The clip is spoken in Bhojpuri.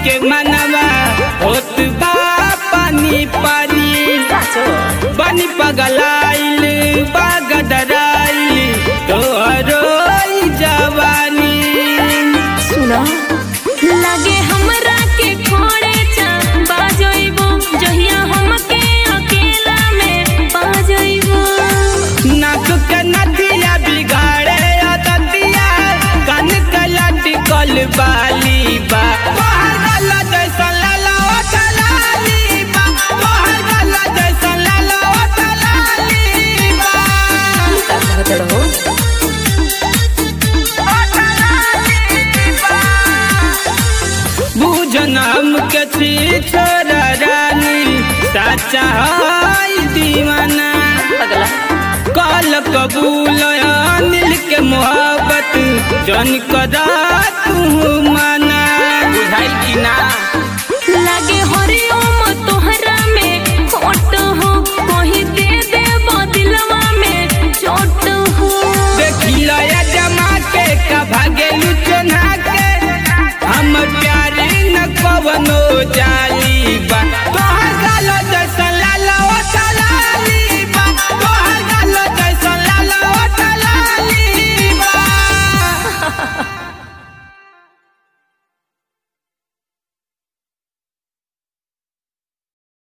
के मनवा होत बा पानी पानी बनी पगलाइल बागडराइल तोहरो ई जवानी सुना लागे हमरा के खोड़े चा बाजइबो जहिया हमके अकेला में बाजइबो नाक के नदिया बिगाड़े ददिया कन के लटकल बाली बा तोहर गला जैसन लाला ओ चलाली बा तोहर गला जैसन लाला ओ चलाली बा का कहत रहो बुझन हमके छी छोरा रानी साचा है दीवाना पगला काल कबूल अनिल के मोहब्बत जन कदा तू